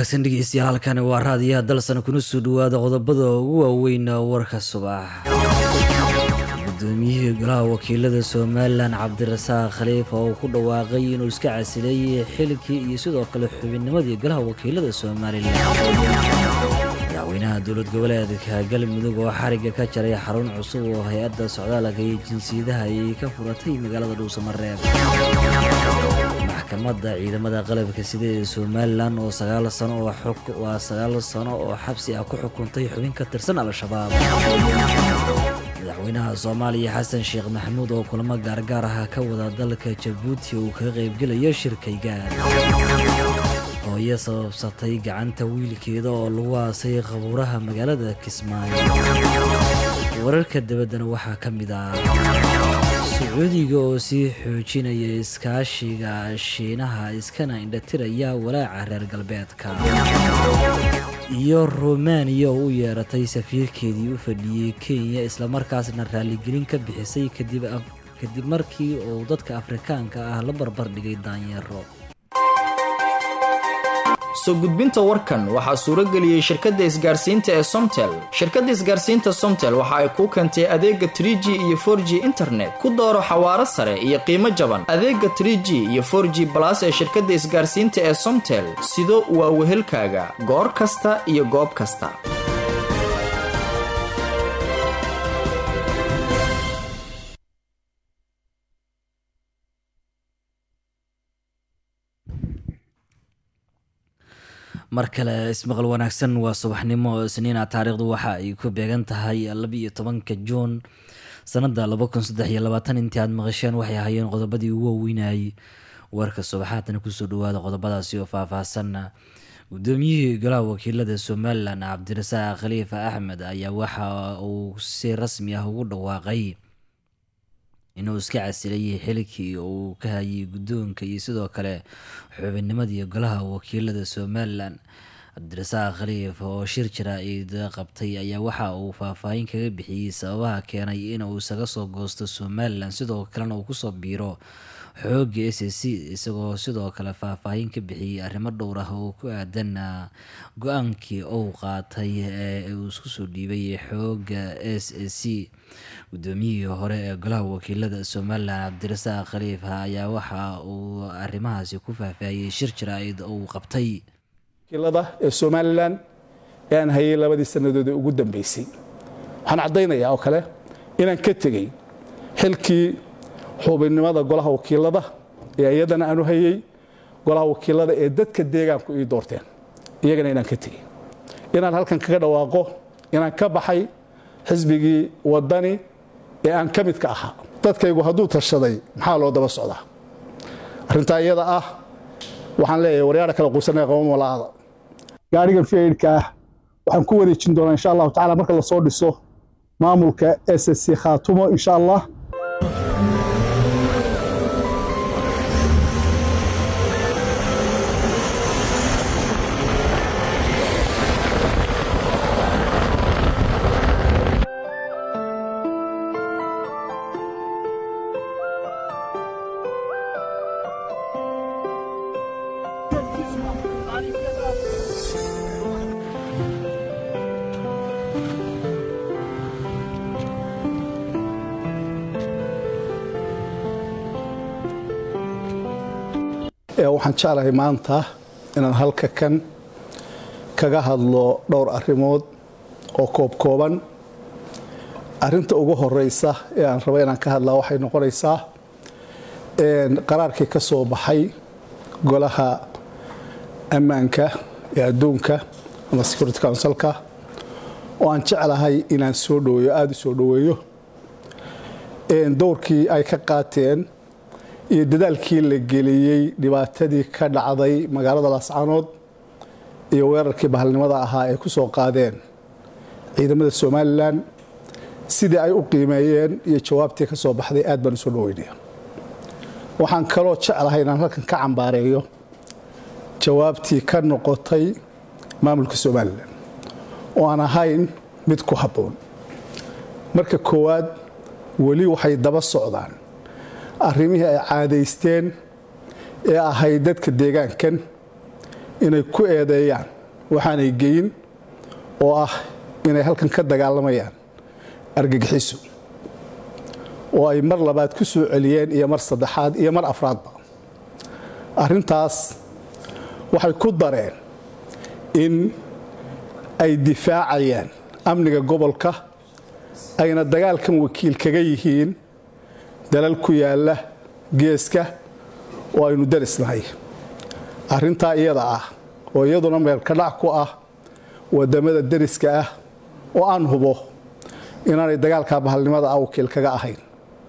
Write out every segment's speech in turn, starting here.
wanaagsan dhegeystayaal halkani waa raadiyaha dalsan kuna soo dhawaada qodobada ugu waaweyn warka subax gudoomiyihii golaha wakiilada somalilan cabdirasaaq khaliifa oo ku dhawaaqay inuu iska casileeyay xilkii iyo sidoo kale xubinnimadii golaha wakiilada somalilan madaxweynaha dowlad goboleedka galmudug oo xariga ka jaray xarun cusub oo hay-adda socdaalka iyo jinsiyadaha ayay ka furatay magaalada dhuusamareeb maxkamadda ciidamada qalabka sida ee somalilan oo sagaal sano waa sagaal sano oo xabsi ah ku xukuntay xubin ka tirsan al-shabaab madaxweynaha soomaaliya xasan sheekh maxamuud oo kulamo gaargaar ah ka wada dalka jabuuti uu kaga qaybgelayo shirkaygaar hooyo sababsatay gacanta wiilkeeda oo lagu aasay qabuuraha magaalada kismaayo wararka dabaddana waxaa ka mid ah sacuudiga oo sii xoojinaya iskaashiga shiinaha iskana indhatiraya walaaca reer galbeedka iyo rumaaniya oo u yeeratay safiirkeedii u fadhiyey kenya islamarkaasna raaligelin ka bixisay kadib markii uu dadka afrikaanka ah la barbar dhigay daanyeero soo gudbinta warkan waxaa suurageliyey shirkadda isgaarsiinta ee somtel shirkadda isgaarsiinta somtel waxa ay kuu keentay adeega tr g iyo for g internet ku dooro xawaaro sare iyo qiimo jaban adeega tr g iyo for g balas ee shirkadda isgaarsiinta ee somtel sido waa wehelkaaga goor kasta iyo goob kasta mar kale ismaqal wanaagsan waa subaxnimo isniina taariikhdu waxa ay ku beegan tahay labiiyo tobanka juun sanada laba kun saddex iyo labaatan intii aad maqasheen waxay ahaayeen qodobadii ugu waaweynayay warka subaxaadana kusoo dhawaada qodobadaasi oo faahfaahsan gudoomiyihii golaha wakiilada somalilan cabdirasaaq khaliifa axmed ayaa waxa uu si rasmi ah ugu dhawaaqay inuu iska casilayay xilkii uu ka hayay guddoonka iyo sidoo kale xubinnimadii golaha wakiilada somalilan cabdirasaaq khaliif oo shir jaraa-id qabtay ayaa waxa uu faahfaahin kaga bixiyey sababaha keenay inuu isaga soo goosto somalilan sidoo kalena uu kusoo biiro xooga s c isagoo sidoo kale faahfaahin ka bixiyey arrimo dhowr ah oo ku aadan go-aankii uu qaatay ee uu isku soo dhiibay xooga s c gudoomiyihii hore ee golaha wakiilada somalilan cabdirasaaq khaliifa ayaa waxa uu arrimahaasi ku faahfaahiyey shir jaraa-id uu qabtay wakiilada ee somalilan ee aan hayay labadii sannadood ee ugu dambeysay waxaan caddaynayaa oo kale inaan ka tegey xilkii xubinnimada golaha wakiilada ee iyadana aanu hayey golaha wakiilada ee dadka deegaanku ii doorteen iyagana inaan ka tegey inaan halkan kaga dhawaaqo inaan ka baxay xisbigii waddani ee aan ka midka ahaa dadkaygu hadduu tashaday maxaa loo daba socdaa arrintaa iyada ah waxaan leeyahay waryaadha kala quusanaya qaba malaada gaadhigan fiidka ah waxaan ku wareejin doonaa insha allahu tacala marka lasoo dhiso maamulka s s c khaatumo insha allah waxaan jeclahay maanta inaan halka kan kaga hadlo dhowr arrimood oo koobkooban arrinta ugu horeysa ee aan rabo inaan ka hadlaa waxay noqonaysaa qaraarkii ka soo baxay golaha ammaanka ee adduunka ama security councilka oo aan jeclahay inaan soo dhaweeyo aada u soo dhaweeyo dowrkii ay ka qaateen iyo dadaalkii la geliyey dhibaatadii ka dhacday magaalada laascanood iyo weerarkii bahalnimada ahaa ay ku soo qaadeen ciidamada somalilan sidii ay u qiimeeyeen iyo jawaabtii ka soo baxday aad baan usoo dhaweynaya waxaan kaloo jeclahay inaan halkan ka cambaareeyo jawaabtii ka noqotay maamulka somalilan oo aan ahayn mid ku habboon marka koowaad weli waxay daba socdaan arrimihii ay caadaysteen ee ahayd dadka deegaankan inay ku eedeeyaan waxaanay geyin oo ah inay halkan ka dagaalamayaan argagixiso oo ay mar labaad ku soo celiyeen iyo mar saddexaad iyo mar afraadba arrintaas waxay ku dareen in ay difaacayaan amniga gobolka ayna dagaalkan wakiil kaga yihiin dalal ku yaalla geeska oo aynu darisnahay arrintaa iyada ah oo iyaduna meelkadhac ku ah wadamada deriska ah oo aan hubo inaanay dagaalka bahalnimada ah wakiil kaga ahayn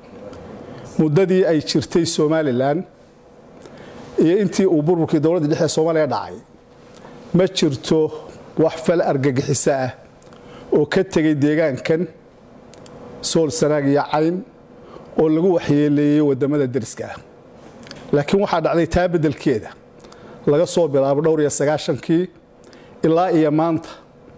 muddadii ay jirtay somalilan iyo intii uu burburkii dowladda dhexe soomaaliya dhacay ma jirto wax fal argagixiso ah oo ka tegay deegaankan sool sanaag iyo cayn oo lagu waxyeeleeyey wadamada deriska ah laakiin waxaa dhacday taa beddelkeeda laga soo bilaabo dhowr iyo sagaashankii ilaa iyo maanta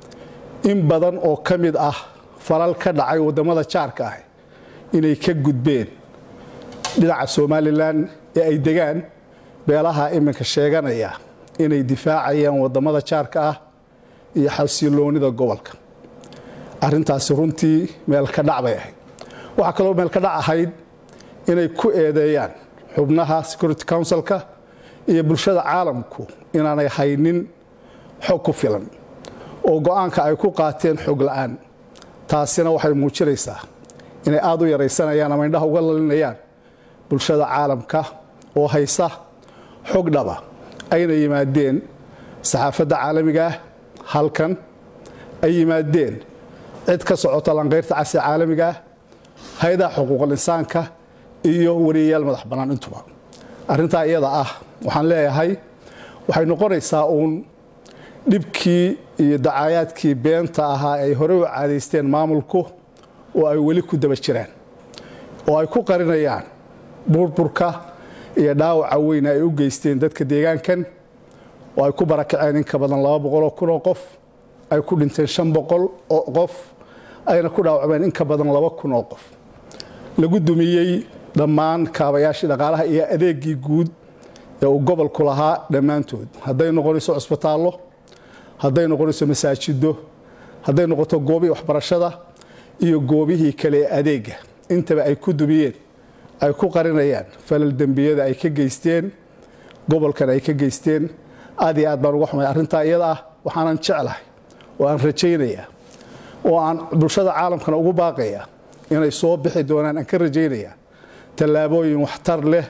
in badan oo ka mid ah falal ka dhacay wadamada jaarka ah inay ka gudbeen dhinaca somalilan ee ay degaan beelaha iminka sheeganaya inay difaacayaan wadamada jaarka ah iyo xasiloonida gobolka arrintaasi runtii meelka dhac bay ahayd waxaa kaloo meelka dhac ahayd inay ku eedeeyaan xubnaha security councilka iyo bulshada caalamku inaanay haynin xog ku filan oo go-aanka ay ku qaateen xog la'aan taasina waxay muujinaysaa inay aad u yaraysanayaan ama indhaha uga lalinayaan bulshada caalamka oo haysa xog dhaba ayna yimaadeen saxaafadda caalamiga ah halkan ay yimaadeen cid ka socota lanqayrta casi caalamiga ah hay-adaha xuquuqul insaanka iyo wariyayaal madax bannaan intuba arrintaa iyada ah waxaan leeyahay waxay noqonaysaa uun dhibkii iyo dacaayaadkii beenta ahaa ay horey u caadaysteen maamulku oo ay weli ku daba jiraan oo ay ku qarinayaan burburka iyo dhaawaca weyn ay u geysteen dadka deegaankan oo ay ku barakaceen in ka badan laba boqoloo kun oo qof ay ku dhinteen shan boqol oo qof ayna ku dhaawacmeen in ka badan laba kun oo qof lagu dumiyey dhammaan kaabayaashii dhaqaalaha iyo adeegii guud ee uu gobolku lahaa dhammaantood hadday noqonayso cusbitaallo hadday noqonayso masaajido hadday noqoto goobihii waxbarashada iyo goobihii kale ee adeega intaba ay ku dumiyeen ay ku qarinayaan falal dembiyada ay ka geysteen gobolkan ay ka geysteen aad iyo aad baan uga xumay arrintaa iyada ah waxaanan jeclahay oo aan rajaynayaa oo aan bulshada caalamkana ugu baaqaya inay soo bixi doonaan aan ka rajaynayaa tallaabooyin waxtar leh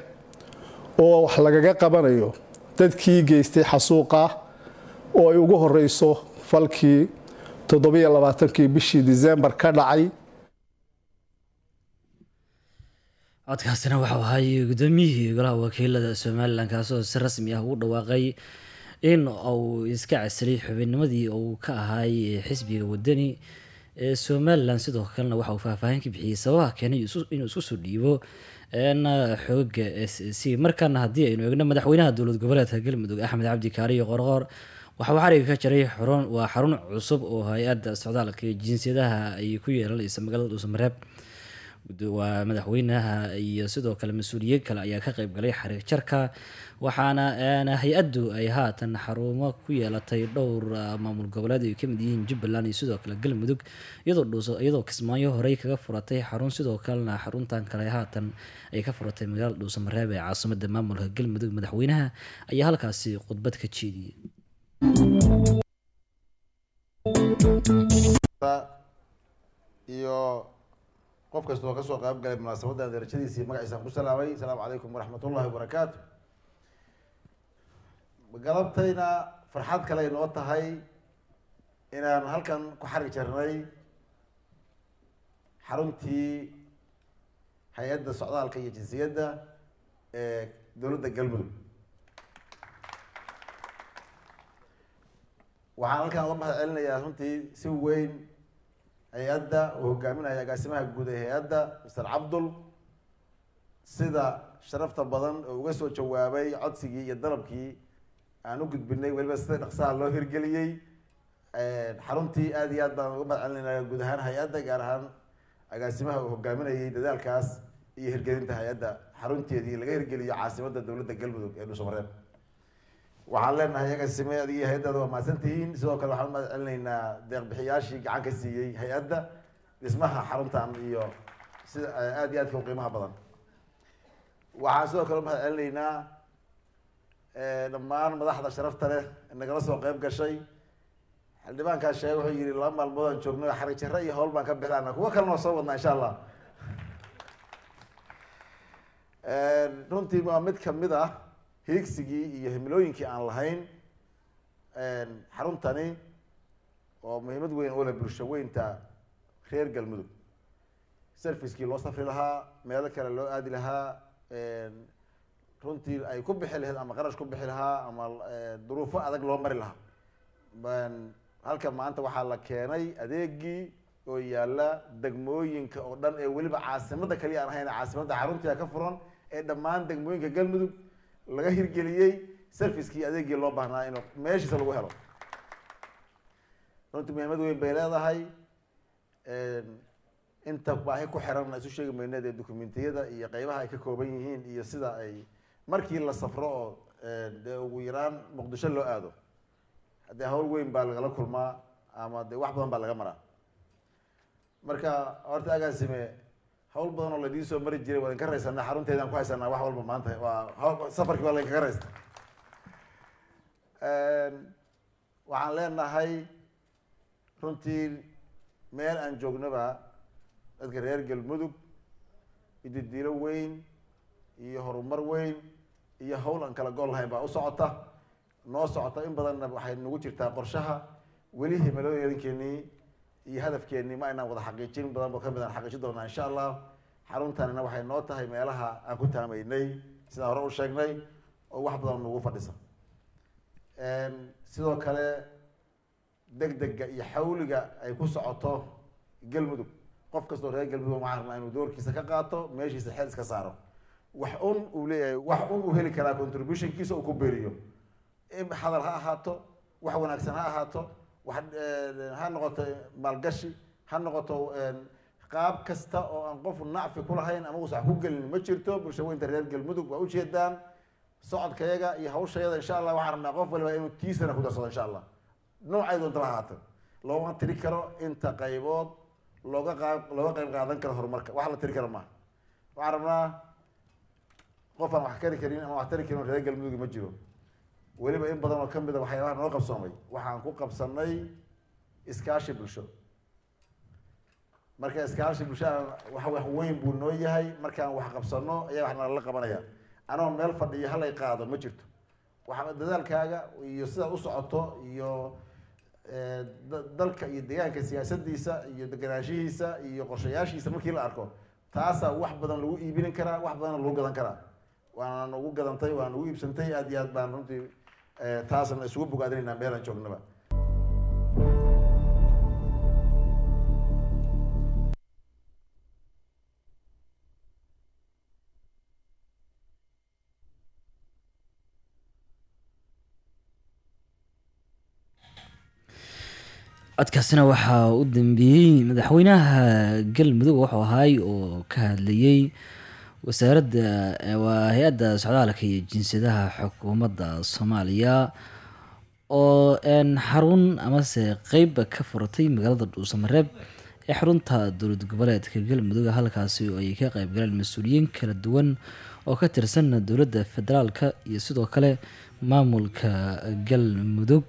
oo wax lagaga qabanayo dadkii geystay xasuuqa oo ay ugu horeyso falkii toddobiyo labaatankii bishii disembar ka dhacay codkaasina waxau ahay gudoomiyihii golaha wakiilada somalilan kaasoo si rasmi ah ugu dhawaaqay in uu iska casilay xubinnimadii uu ka ahaay xisbiga wadani ee somalilan sidoo kalena waxa uu faahfaahin ka bixiyey sababaha keenay inuu isku soo dhiibo xooga s c markaana haddii aynu eegno madaxweynaha dowlad goboleedka galmudug axmed cabdi kaariyo qorqoor waxauu xariga ka jaray xarun waa xarun cusub oo hay-adda socdaalka iyo jinsiyadaha ay ku yeelanaysa magaalada dhuusamareeb waa madaxweynaha iyo sidoo kale mas-uuliyiin kale ayaa ka qeyb galay xariig jarka waxaana hay-addu ay haatan xarumo ku yeelatay dhowr maamul goboleed ay kamid yihiin jubbaland iyo sidoo kale galmudug iyadoo kismaayo horey kaga furatay xarun sidoo kalena xaruntan kale haatan ay ka furatay magaalada dhuusamareeb ee caasimada maamulka galmudug madaxweynaha ayaa halkaasi khudbad ka jeediyey iyo qof kastoo kasoo qayb galay munaasabadan darajadiisii magaciisaan ku salaamay asalaamu calaykum waraxmat ullahi wabarakaatu galabtayna farxad kale ay noo tahay inaan halkan ku xarig jarnay xaruntii hay-adda socdaalka iyo jinsiyadda ee dowladda galmudug waxaan halkan uga mahad celinayaa runtii si weyn hay-adda uu hogaaminaya agaasimaha guud ee hay-adda master cabdul sida sharafta badan oo uga soo jawaabay codsigii iyo dalabkii aan u gudbinay weliba sida dhaqsaha loo hirgeliyey xaruntii aad iyo aad baan uga mahad celinaya guud ahaan hay-adda gaar ahaan agaasimaha uu hogaaminayay dadaalkaas iyo hirgelinta hay-adda xarunteedii laga hirgeliyo caasimadda dowladda galmudug ee dhuusamareeb waxaan leenahay agaasime adiga hay-addaada waa mahadsantihiin sidoo kale waxaan umahad celinaynaa deeqbixiyaashii gacan ka siiyey hay-adda dhismaha xaruntan iyo sida aada iyo aadka u qiimaha badan waxaan sidoo kale umahad celinaynaa dhammaan madaxda sharafta leh nagala soo qeyb gashay xildhibaankaa sheege wuxuu yihi laba maalmood aan joogno xarig jare iyo hawl baan ka bixlaana kuwo kalena waa soo wadnaa insha allah runtii waa mid kamid ah hiigsigii iyo himilooyinkii aan lahayn xaruntani oo muhiimad weyn u leh bulsho weynta reer galmudug servicekii loo safri lahaa meelo kale loo aadi lahaa runtii ay ku bixi lahayd ama qarash ku bixi lahaa ama duruufo adag loo mari lahaa halka maanta waxaa la keenay adeegii oo yaalla degmooyinka oo dhan ee weliba caasimada kaliya aan ahayn caasimadda xaruntia ka furan ee dhammaan degmooyinka galmudug laga hirgeliyey servicekii adeegii loo baahnaa inuu meeshiisa lagu helo runtii muhiimad weyn bay leedahay inta baahi ku xiran isu sheegi mayneed ee dokumentiyada iyo qeybaha ay ka kooban yihiin iyo sida ay markii la safro oo dee ugu yaraan muqdisho loo aado haddee hawl weyn baa lagala kulmaa ama dee wax badan baa laga maraa marka horta agaasime hawl badan oo ladiin soo mari jiray waa idinka raysanaa xarunteedaan ku haysanaa wax walba maanta waa safarkii waa laydinkaga raysta waxaan leenahay runtii meel aan joognaba dadka reer galmudug ididiilo weyn iyo horumar weyn iyo hawl aan kala gol lahayn baa u socota noo socota in badanna waxay nagu jirtaa qorshaha weli himilooyinkeenii iyo hadafkeenii ma aynaan wada xaqiijin badan ba kamid aan xaqiijin doonaa insha allah xaruntanina waxay noo tahay meelaha aan ku taamaynay sidaan hore u sheegnay oo wax badan nagu fadhisa sidoo kale degdega iyo xawliga ay ku socoto galmudug qof kastoo reer galmudug waxaan rabnaa inuu doorkiisa ka qaato meeshiisa xeel iska saaro wax un uu leeyahay wax un uu heli karaa contributionkiisa uu ku beeriyo hadal ha ahaato wax wanaagsan ha ahaato wax ha noqoto maalgashi ha noqoto qaab kasta oo aan qof nacfi kulahayn ama uusan wax ku gelin ma jirto bulsha weynta reer galmudug waa ujeedaan socodkayaga iyo hawshayada insha allah waxaan rabnaa qof waliba inuu tiisana ku darsado insha allah noocay doontaba ahaata looma tiri karo inta qaybood looga qaab looga qayb qaadan karo horumarka wax la tiri karo maaha waxaan rabnaa qof aan wax kari karin ama wax tari karin reer galmudug ma jiro weliba in badan oo kamid a waxyaabaha noo qabsoomay waxaan ku qabsanay iskaashi bulsho marka iskaashi bulshada wax wax weyn buu noo yahay markaan wax qabsano ayaa wax nalala qabanaya anoo meel fadhiyo halay qaado ma jirto waxa dadaalkaaga iyo sidaad u socoto iyo dalka iyo deegaanka siyaasadiisa iyo deganaanshihiisa iyo qorshayaashiisa markii la arko taasaa wax badan lagu iibinin karaa wax badanna lagu gadan karaa waana nagu gadantay waana nagu iibsantay aad iyo aad baan runtii taasna isugu bogaadinaynaa meelaan joognaba codkaasina waxaa u dambeeyey madaxweynaha galmudug wuxuu ahaay oo ka hadlayey wasaaradda waa hay-adda socdaalka iyo jinsiyadaha xukuumadda soomaaliya oo xarun amase qeyba ka furatay magaalada dhuusamareeb ee xarunta dowlad goboleedka galmudug halkaasi oo ay ka qeyb galeen mas-uuliyiin kala duwan oo ka tirsan dowladda federaalka iyo sidoo kale maamulka galmudug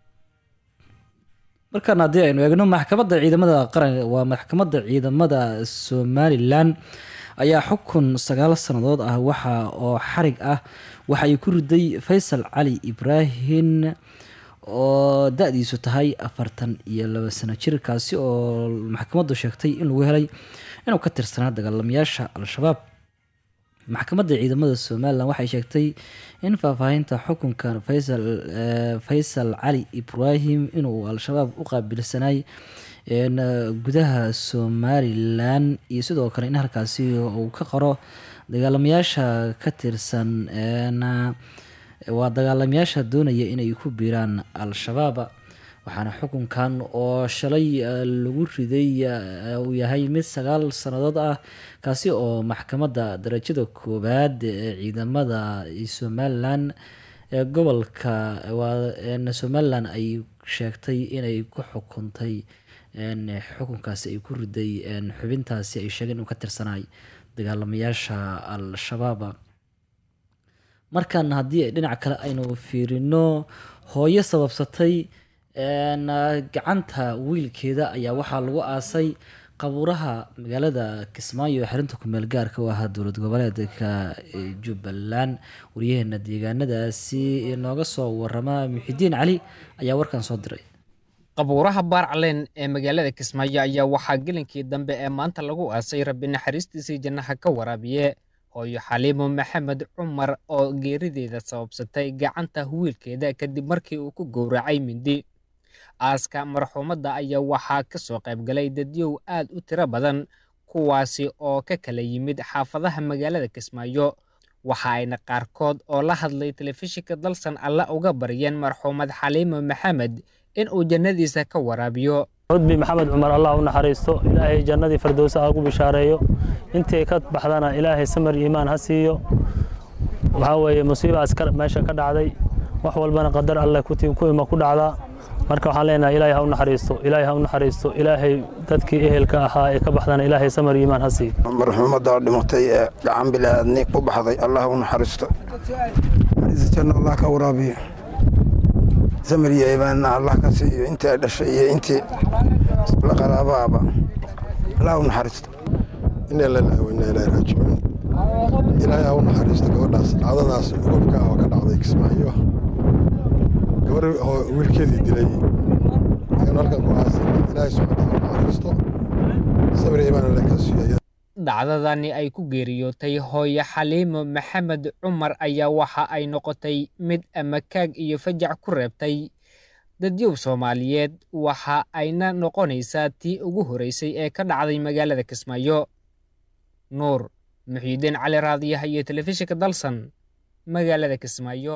markaan haddii aynu eegno maxkamadda ciidamada qaran waa maxkamadda ciidamada somalilan ayaa xukun sagaal sannadood ah waxa oo xarig ah waxa ay ku riday faysal cali ibraahim oo da-diisu tahay afartan iyo laba sano jir kaasi oo maxkamaddu sheegtay in lagu helay inuu ka tirsanaa dagaalamayaasha al-shabaab maxkamadda ciidamada somalilan waxay sheegtay in faahfaahinta xukunkan faysal faysal cali ibraahim inuu al-shabaab u qaabilsanay gudaha somalilan iyo sidoo kale in halkaasi uu ka qoro dagaalamayaasha ka tirsan waa dagaalamayaasha doonaya inay ku biiraan al-shabaab waxaana xukunkan oo shalay lagu riday uu yahay mid sagaal sannadood ah kaasi oo maxkamadda darajada koowaad ee ciidamada somalilan ee gobolka waa somalilan ay sheegtay inay ku xukuntay xukunkaasi ay ku riday xubintaasi ay sheegeen inuu ka tirsanaay dagaalamayaasha al-shabaab markan haddii dhinac kale aynu fiirino hooyo sababsatay gacanta wiilkeeda ayaa waxaa lagu aasay qabuuraha magaalada kismaayo ee xarinta kumeel gaarka u ahaa dowlad goboleedka jubbaland waryaheena deegaanadaasi nooga soo warama muxidiin cali ayaa warkan soo diray qabuuraha baarcalen ee magaalada kismaayo ayaa waxaa gelinkii dambe ee maanta lagu aasay rabbi naxariistiisii jannaha ka waraabiye hooyo xaliimo maxamed cumar oo geerideeda sababsatay gacanta wiilkeeda kadib markii uu ku gowracay mindi aaska marxuumadda ayaa waxaa ka soo qaybgalay dadyow aad u tiro badan kuwaasi oo ka kala yimid xaafadaha magaalada kismaayo waxa ayna qaarkood oo la hadlay telefishinka dalsan alla uga baryeen marxuumad xaliimo maxamed in uu jannadiisa ka waraabiyo cudbi maxamed cumar allah u naxariisto ilaahay jannadii firdowsa ha ugu bishaareeyo intii ka baxdana ilaahay samar iimaan ha siiyo waxaa weeye musiibaas meesha ka dhacday wax walbana qadar alleh ku ima ku dhacdaa marka waxaan leenahay ilaahay ha u naxariisto ilaahay ha u naxariisto ilaahay dadkii ehelka ahaa ee ka baxdana ilaahay samar iimaan ha siiyo marxuumadda dhimatay ee gacan bilaaadni ku baxday allah u naxariisto janno allah ka waraabiyo samir iyo iimaanna allah ka siiyo intii ay dhashay iyo intii la qaraabaaba allah u naxariisto inaa lalaha waynaa ilaahi raajicuun ilaahay ha u naxariisto gabadhaas dhacdadaas urubka ah oo ka dhacday kismaayo gabar oo wiilkeedii dilay ayaan halkan ku aasay ilaahay subxaana ha u naxariisto samir iyo iimaan allah ka siiyo dhacdadani ay ku geeriyootay hooyo xaliimo maxamed cumar ayaa waxa ay noqotay mid amakaag iyo fajac ku reebtay dadyow soomaaliyeed waxa ayna noqonaysaa tii ugu horeysay ee ka dhacday magaalada kismaayo nuur muxiidiin cali raadiyaha iyo telefishinka dalsan magaalada kismaayo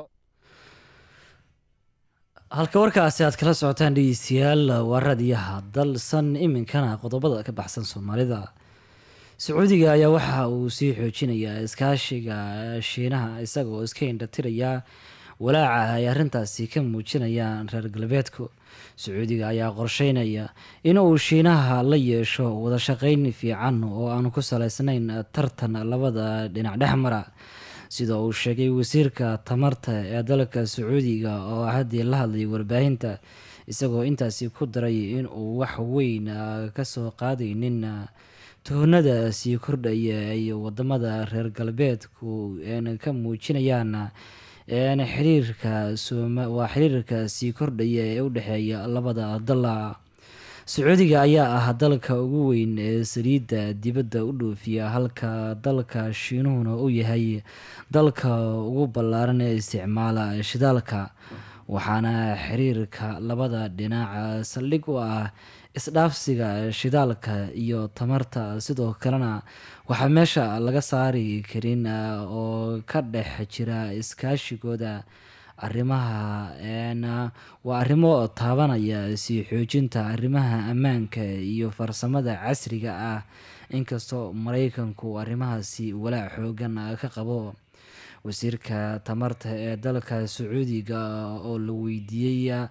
halka warkaasi aad kala socotaan dhegeystayaal waa raadiyaha dalsan iminkana qodobada ka baxsan soomaalida sacuudiga ayaa waxa uu sii xoojinayaa iskaashiga shiinaha isagoo iska indhatiraya walaaca ay arrintaasi ka muujinayaan reer galbeedku sacuudiga ayaa qorsheynaya in uu shiinaha la yeesho wadashaqeyn fiican oo aan ku salaysnayn tartan labada dhinac dhex mara sida uu sheegay wasiirka tamarta ee dalka sacuudiga oo haddii la hadlay warbaahinta isagoo intaasi ku daray in uu wax weyn kasoo qaadaynin tuhunada sii kordhaya ay wadamada reer galbeedku ka muujinayaan xiriirka waa xiriirka sii kordhaya ee u dhexeeya labada dala sacuudiga ayaa ah dalka ugu weyn ee saliidda dibadda u dhoofiya halka dalka shiinuhuna uu yahay dalka ugu ballaaran ee isticmaala shidaalka waxaana xiriirka labada dhinac saldhig u ah isdhaafsiga shidaalka iyo tamarta sidoo kalena waxaa meesha laga saari karin oo ka dhex jira iskaashigooda arrimaha waa arrimo taabanaya sii xoojinta arrimaha ammaanka iyo farsamada casriga ah inkastoo mareykanku arrimahaasi walaac xoogan ka qabo wasiirka tamarta ee dalka sacuudiga oo la weydiiyey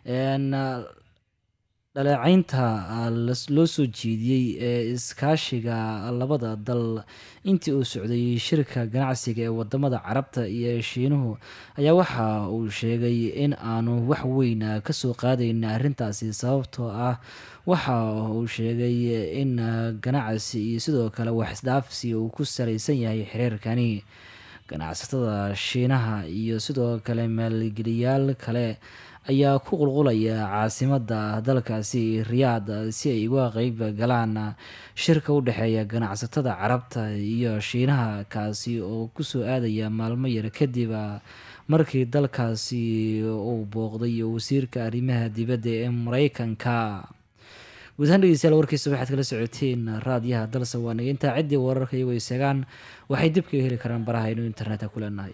dhaleecaynta loo soo jeediyey ee iskaashiga labada dal intii uu socday shirka ganacsiga ee wadamada carabta iyo shiinuhu ayaa waxa uu sheegay in aanu wax weyn kasoo qaadayn arrintaasi sababtoo ah waxa uu sheegay in ganacsi iyo sidoo kale wax isdhaafsi uu ku salaysan yahay xiriirkani ganacsatada shiinaha iyo sidoo kale maalgeliyaal kale ayaa ku qulqulaya caasimada dalkaasi riyaad si ay uga qeyb galaan shirka u dhexeeya ganacsatada carabta iyo shiinaha kaasi oo kusoo aadaya maalmo yar kadib markii dalkaasi uu booqday wasiirka arrimaha dibadda ee mareykanka guud ahaan dhegeystayaal warkiisa waxaad kala socoteen raadiyaha dalsa waa naga intaa ciddii wararka iyagoo isagaan waxay dib kaga heli karaan baraha aynu internetka ku leenahay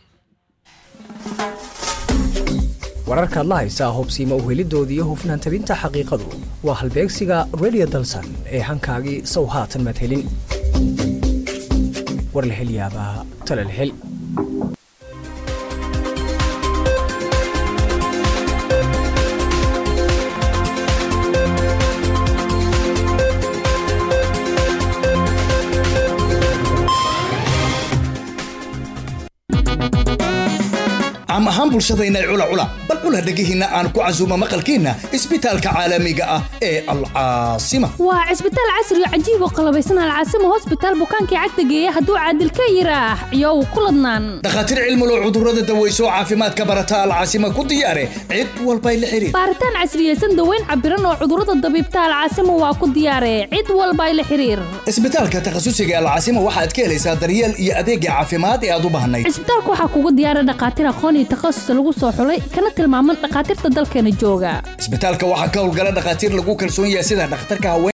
wararkaad la haysaa hobsiima uhelidooda iyo hufnaan tabinta xaqiiqadu waa halbeegsiga redio dalsan ee hankaagii sow haatan madhelin war la hel yaabaa talal hel dhammaan bulshadayna cula cula bal cula dhegihiinna aan ku casuumo maqalkiinna isbitaalka caalamiga ah ee alcaasima waa cisbitaal casri oo cajiib oo qalabaysan alcaasimo hosbitaal bukaankii cagta geeya hadduu caadil ka yiraax iyow ku ladnaan dhakhaatiir cilmulo cudurrada daweyso caafimaadka barata alcaasima ku diyaare cid walbay la xiriir baaritaan casriyeysan daweyn cabiran oo cudurrada dabiibta alcaasimo waa ku diyaare cid walbay la xiriir isbitaalka takhasusiga alcaasima waxaad ka helaysaa daryeel iyo adeegga caafimaad ee aad u baahnayd cisbitaalka waxaa kugu diyaara dhakhaatiir aqoon iyo takhasus lagu soo xulay kana tilmaaman dhakhaatiirta dalkeena jooga isbitaalka waxaa ka howlgala dhakhaatiir lagu kalsoon yahay sida dhakhtarka haween